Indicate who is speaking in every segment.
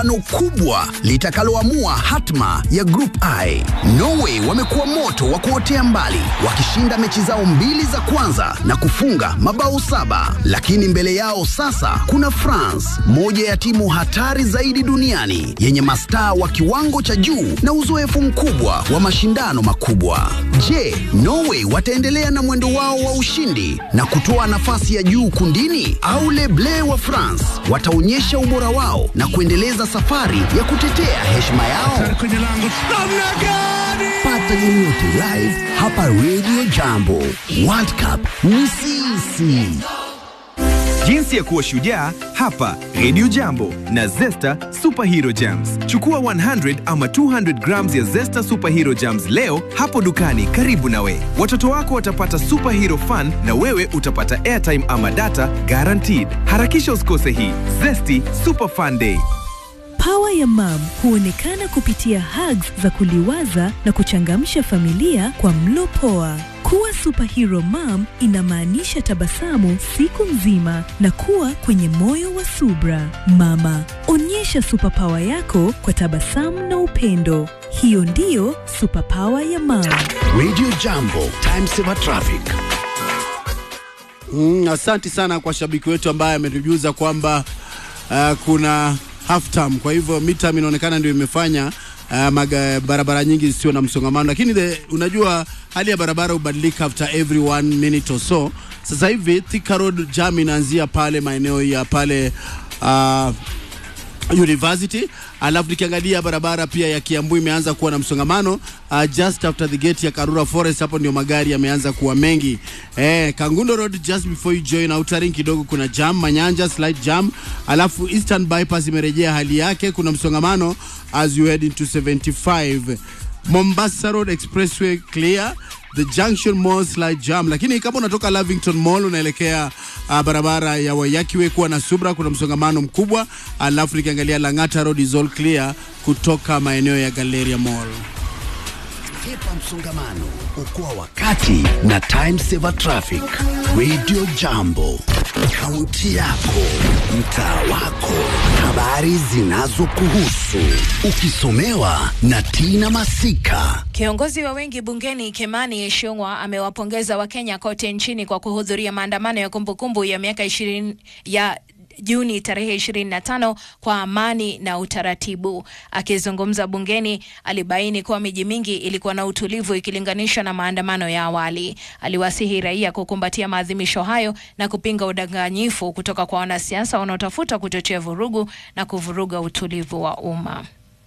Speaker 1: pambano kubwa litakaloamua hatma ya Group I. Norway wamekuwa moto wa kuotea mbali wakishinda mechi zao mbili za kwanza na kufunga mabao saba, lakini mbele yao sasa kuna France, moja ya timu hatari zaidi duniani yenye mastaa wa kiwango cha juu na uzoefu mkubwa wa mashindano makubwa. Je, Norway wataendelea na mwendo wao wa ushindi na kutoa nafasi ya juu kundini au Les Bleus wa France wataonyesha ubora wao na kuendeleza safari ya kutetea heshima yao? Pata yote live hapa Radio Jambo. World Cup ni sisi.
Speaker 2: Jinsi ya kuwa shujaa hapa Radio Jambo na Zesta Superhero Jams. Chukua 100 ama 200 grams ya Zesta Superhero Jams leo hapo dukani karibu nawe. Watoto wako watapata superhero fun na wewe utapata airtime ama data guaranteed. Harakisha usikose hii Zesty Super Fun Day.
Speaker 3: Pawa ya mam huonekana kupitia hugs za kuliwaza na kuchangamsha familia kwa mlo poa. Kuwa superhero mom inamaanisha tabasamu siku nzima na kuwa kwenye moyo wa subra. Mama, onyesha superpower yako kwa tabasamu na upendo. Hiyo ndiyo superpower ya mam.
Speaker 1: Radio Jambo, time saver traffic.
Speaker 4: Mm, asanti sana kwa shabiki wetu ambaye ametujuza kwamba uh, kuna half term, kwa hivyo midterm inaonekana ndio imefanya uh, maga, barabara nyingi zisiwe na msongamano, lakini the, unajua hali ya barabara hubadilika after every one minute or so. Sasa hivi Thika Road jam inaanzia pale maeneo ya pale uh, University. Alafu nikiangalia barabara pia ya Kiambu imeanza kuwa na msongamano uh, just after the gate ya Karura Forest, hapo ndio magari yameanza kuwa mengi. Eh, Kangundo Road just before you join Outer Ring kidogo kuna jam, Manyanja slight jam. Alafu Eastern Bypass imerejea hali yake, kuna msongamano as you head into 75. Mombasa Road Expressway clear the junction mall slight jam, lakini kama unatoka Lavington Mall unaelekea uh, barabara ya Wayakiwe kuwa na subra, kuna msongamano mkubwa. Alafu nikiangalia Lang'ata Road is all clear kutoka maeneo ya Galleria Mall.
Speaker 1: Hepa msongamano, okoa wakati na time saver traffic. Radio Jambo, kaunti yako, mtaa wako, habari zinazokuhusu, ukisomewa na Tina Masika.
Speaker 5: Kiongozi wa wengi bungeni Kimani Ichung'wah amewapongeza Wakenya kote nchini kwa kuhudhuria maandamano ya kumbukumbu ya miaka ishirini ya Juni tarehe 25 kwa amani na utaratibu. Akizungumza bungeni, alibaini kuwa miji mingi ilikuwa na utulivu ikilinganishwa na maandamano ya awali. Aliwasihi raia kukumbatia maadhimisho hayo na kupinga udanganyifu kutoka kwa wanasiasa wanaotafuta kuchochea vurugu na kuvuruga utulivu wa umma.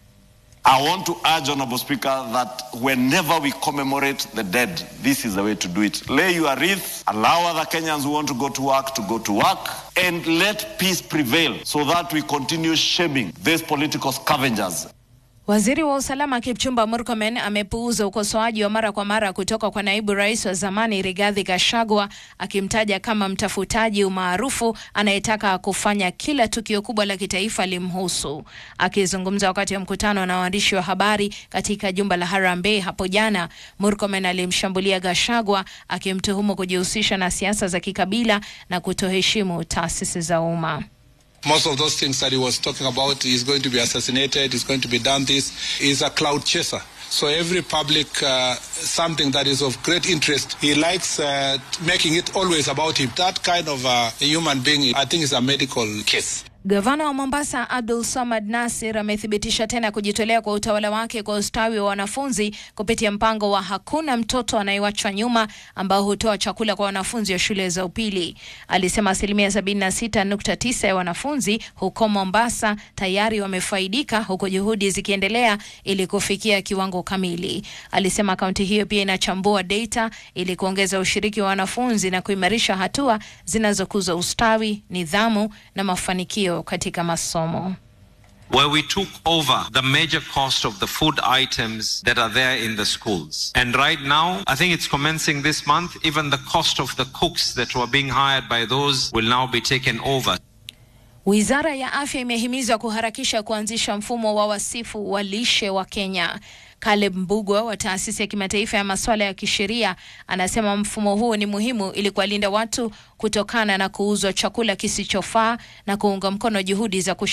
Speaker 6: I want to urge, Honorable Speaker, that whenever we commemorate the dead, this is the way to do it. Lay your wreath, allow other Kenyans who want to go to work to go to work, and let peace prevail so that we continue shaming these political scavengers.
Speaker 5: Waziri wa usalama Kipchumba Murkomen amepuuza ukosoaji wa mara kwa mara kutoka kwa naibu rais wa zamani Rigathi Gachagua akimtaja kama mtafutaji umaarufu anayetaka kufanya kila tukio kubwa la kitaifa limhusu. Akizungumza wakati wa mkutano na waandishi wa habari katika jumba la Harambee hapo jana, Murkomen alimshambulia Gachagua akimtuhumu kujihusisha na siasa za kikabila na kutoheshimu taasisi za umma.
Speaker 7: Most of those things that he was talking about, he's going to be assassinated, he's going to be done this, is a cloud chaser. So every public uh, something that is of great interest, he likes uh, making it always about him. That kind of uh, a human being, I think, is a medical case.
Speaker 5: Gavana wa Mombasa Abdul Samad Nasir amethibitisha tena kujitolea kwa utawala wake kwa ustawi wa wanafunzi kupitia mpango wa hakuna mtoto anayewachwa nyuma ambao hutoa chakula kwa wanafunzi wa shule za upili. Alisema asilimia 76.9 ya wanafunzi huko Mombasa tayari wamefaidika huku juhudi zikiendelea ili kufikia kiwango kamili. Alisema kaunti hiyo pia inachambua data ili kuongeza ushiriki wa wanafunzi na kuimarisha hatua zinazokuza ustawi, nidhamu na mafanikio katika masomo.
Speaker 8: where we took over the major cost of the food items that are there in the schools. And right now, I think it's commencing this month, even the cost of the cooks that were being hired by those will now be taken over.
Speaker 5: Wizara ya Afya imehimizwa kuharakisha kuanzisha mfumo wa wasifu wa lishe wa Kenya. Caleb Mbugwa wa taasisi ya kimataifa ya masuala ya kisheria anasema mfumo huo ni muhimu ili kuwalinda watu kutokana na kuuzwa chakula kisichofaa na kuunga mkono juhudi za